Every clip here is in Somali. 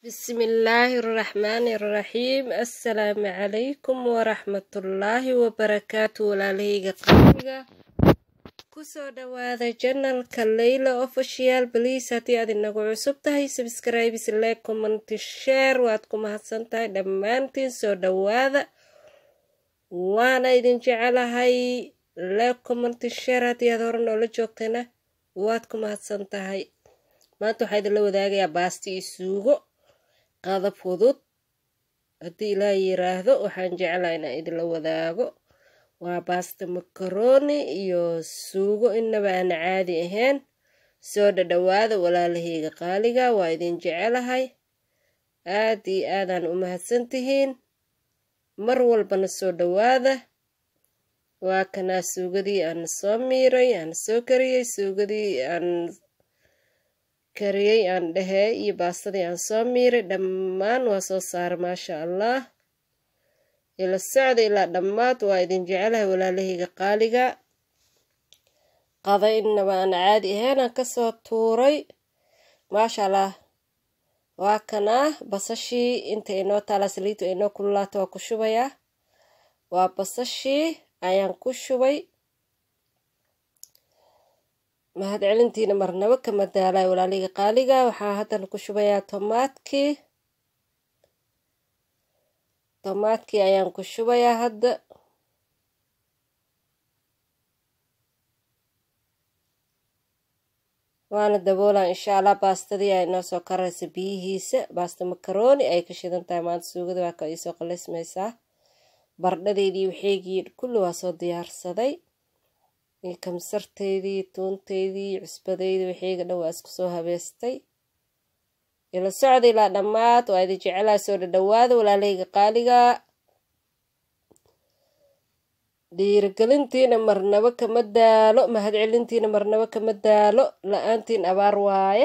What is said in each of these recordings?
بسم الله الرحمن الرحيم السلام عليكم ورحمة الله وبركاته walaalahayga qaaliga kusoo dhawaada janalka leyla official bliis haddii aad inagu cusub tahay subscribes like comment share waad ku mahadsan tahay dhammaantiin soo dhawaada waana idin jecelahay like comment share haddii aad hore noola joogtana waad ku mahadsan tahay maanta waxaa idinla wadaagayaa baasti iyo suugo qada fudud haddii ilaa yiraahdo waxaan jeclaa inaan idinla wadaago waa baasta makaroni iyo suugo inaba aan caadi ahayn soo dhadhawaada walaalahayga qaaliga waa idin jecelahay aad iyo aadaan u mahadsantihiin mar walbana soo dhawaada waa kanaa suugadii aan soo miiray aan soo kariyey suugadii aan kariyey aan dhehee iyo baastadii aan soo miiray dhammaan waa soo saara maasha allah ila socda ilaa dhammaad waa idin jecelahay walaalahayga qaaliga qada inaba aan caadi ahayn aan kasoo tuuray maasha allah waa kanaa basashii inta inoo taala saliidtu inoo kululaata waa ku shubayaa waa basashii ayaan ku shubay mahad celintiina marnabo kama daalay walaaliga qaaliga waxaa haddana ku shubayaa tomaadkii tomaadkii ayaan ku shubayaa hadda waana daboolaa insha allah baastadii ay noo soo karaysa biyihiisa baasta makaroni ay ka shidan tahay maanta suugada waa ka iisoo qalaysmaysaa bardhadeydii waxeygii kulli waa soo diyaarsaday kamsarteydii tuunteydii cusbadeydii waxeyga dhan waa isku soo habeystay ila socda ilaa dhammaad waa idin jecelaha soo dhadhawaada walaalahayga qaaliga dhiirigelintiina marnabo kama daalo mahad celintiina marnabo kama daalo la-aantiin abaar waaye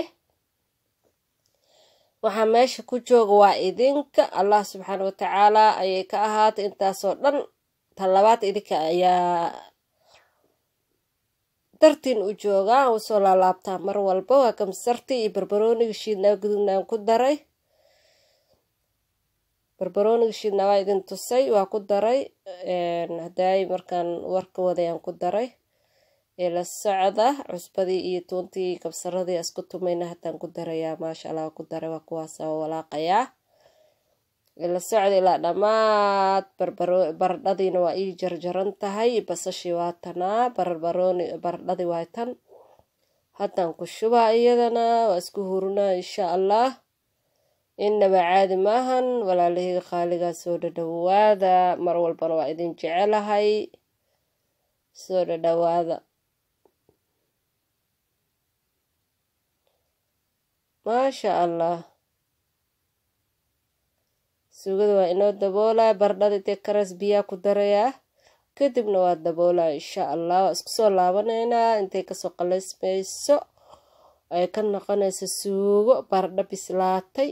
waxaa meesha ku jooga waa idinka allah subxaana watacaala ayay ka ahaatay intaasoo dhan talabaad idinka ayaa dartiin u joogaa usoo laalaabtaa mar walba waa kamsartii iyo barbarooniga shiidnaa gudubnaan ku daray barbarooniga shiidnaa waa idin tusay waa ku daray hadaay markaan warka wadayaan ku daray ila socda cusbadii iyo tuuntii kabsaradii isku tumayna hataan ku darayaa maasha allah ku daray waa kuwaasa walaaqayaa ila socda ilaa dhammaad bardhadiina waa ii jarjaran tahay basashii waa tanaa barbarooni bardhadii waa tan haddaan ku shubaa iyadana waa isku hurunaa insha allah inaba caadi maahan walaalahayga qaaligaa soo dhadhawaada mar walbana waa idin jecelahay soo dhadhawaada maasha allah suugada waa inoo daboolaa bardhada intee karas biyaa ku darayaa kadibna waa daboolaa insha allah waa isku soo laabanaynaa intay kasoo qalaysmayso ay ka noqonayso suugo bardho bislaatay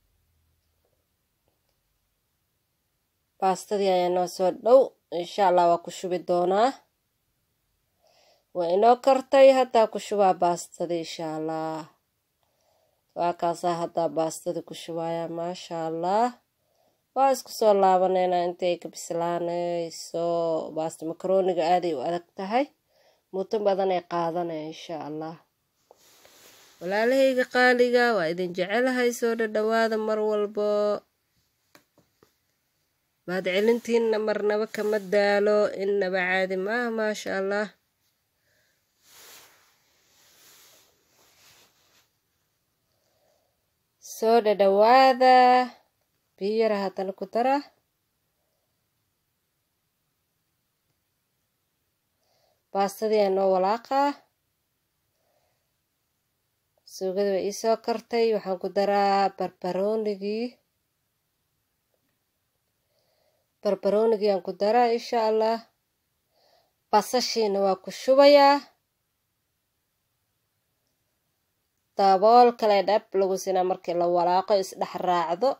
baastadii ayaa noo soo dhow insha allah waa ku shubi doonaa waa inoo kartay haddaa ku shubaa baastadii insha allah waa kaasaa haddaa baastadii ku shubayaa maasha allah waa isku soo laabaneynaa intay ka bislaanayso baasta makaroniga aaday u adag tahay muddo badan ay qaadanaya insha allah walaalahayga qaaliga waa idin jecelahay soo dhadhawaada mar walbo mahad celintiina marnaba kama daalo inaba caadi maaha maasha allah soo dhadhawaada biyara haddana ku dara baastadii aa noo walaaqaa suugada waa iisoo kartay waxaan ku daraa barbaroonigii barbaroonigii aan ku daraa insha allah basashiina waa ku shubayaa dabool kale dhab lagu sinaa markii la walaaqo isdhex raacdo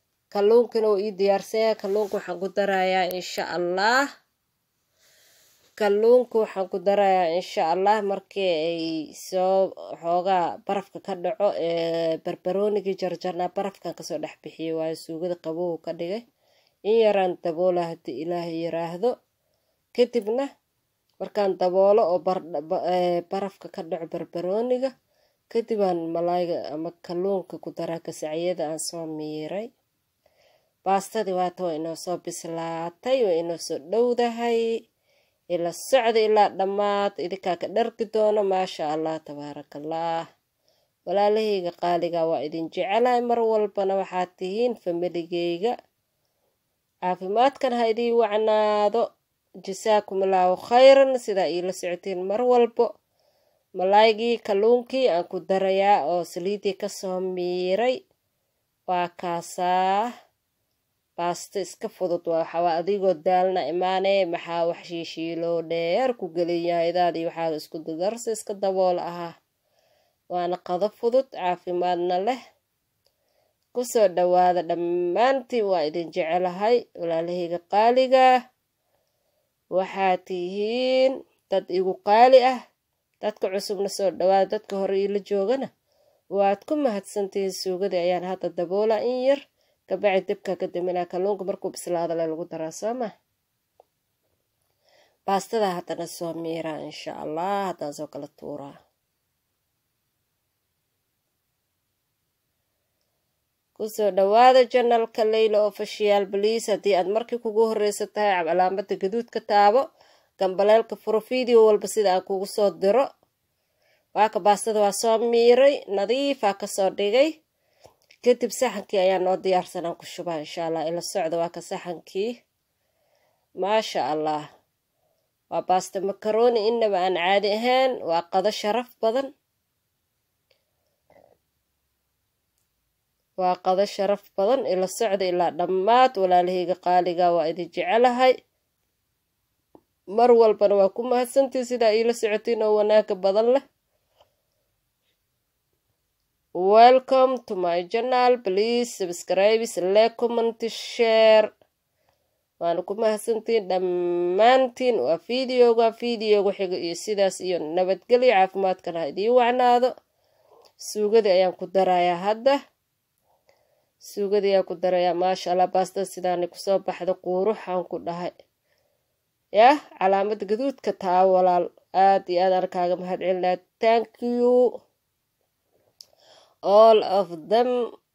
kalluunkana uu ii diyaarsanya kalluunka waxaan ku darayaa insha allah kalluunka waxaan ku darayaa insha allah markii ay soo xoogaa barafka ka dhaco ee barbaroonigii jarjarnaa barafkan kasoo dhex bixiyay waayo suugada qabow ka dhigay in yaraan daboola haddii ilaahay yiraahdo kadibna markaan daboolo oo barafka ka dhaco barbarooniga kadibaan malaayga ama kalluunka ku daraa gasacyada aan soo miiray baastadii waata waa inoo soo bislaatay waa inoo soo dhowdahay ila socda ilaa dhammaad idinkaa ka dhargi doono maasha allah tabaarakallah walaalahayga qaaliga waa idin jecelahay mar walbana waxaad tihiin familigeyga caafimaadkan ha idii wacnaado jasaakum allaahu khayran sidaa iila socotiin mar walbo malaaygii kalluunkii aan ku darayaa oo saliidii kasoo miiray waa kaasaa baasto iska fudud waxawaa adigoo daalna imaanee maxaa wax shiishiiloo dheer ku gelinyahaydadii waxaa isku dadarsa iska dabool ahaa waana qado fudud caafimaadna leh kusoo dhawaada dhammaantiin waa idin jecelahay walaalahayga qaaliga waxaa tihiin dad igu qaali ah dadka cusubna soo dhawaada dadka hore iila joogana waad ku mahadsantihiin suugadii ayaan hadda daboola in yar kabacdi dibka ka daminaa kalluunka markuu bislaado le lagu daraa soo ma baastada haddana soo miiraa insha allah haddaan soo kala tuuraa kusoo dhawaada janalka leyla ofishiyaal baliis haddii aad markii kugu horeysa tahay calaamada gaduudka taabo gambaleelka furo video walba sida aan kugu soo diro waaka baastada waa soo miiray nadiifaa kasoo dhigay kadib saxankii ayaa noo diyaarsanaan ku shubaa insha allah ila socda waa ka saxankii maasha allah waa baasta makaroni inaba aan caadi ahayn waa qado sharaf badan waa qado sharaf badan ila socda ilaa dhammaad walaalahayga qaaliga waa idin jecelahay mar walbana waa ku mahadsantii sidaa iila socotiin oo wanaaga badan leh welcome to my channel please subscribe like comment share waana ku mahadsantiin dhammaantiin waa videoga videoga xiga iyo sidaas iyo nabadgelyo caafimaadkana ha idiin wacnaado suugadii ayaan ku darayaa hadda suugadii ayaan ku darayaa maasha allah baastada sidaani kusoo baxda quuruxaan ku dhahay yah calaamada gaduudka taa walaal aad iyo aad aan kaaga mahad celinaa thank you all of them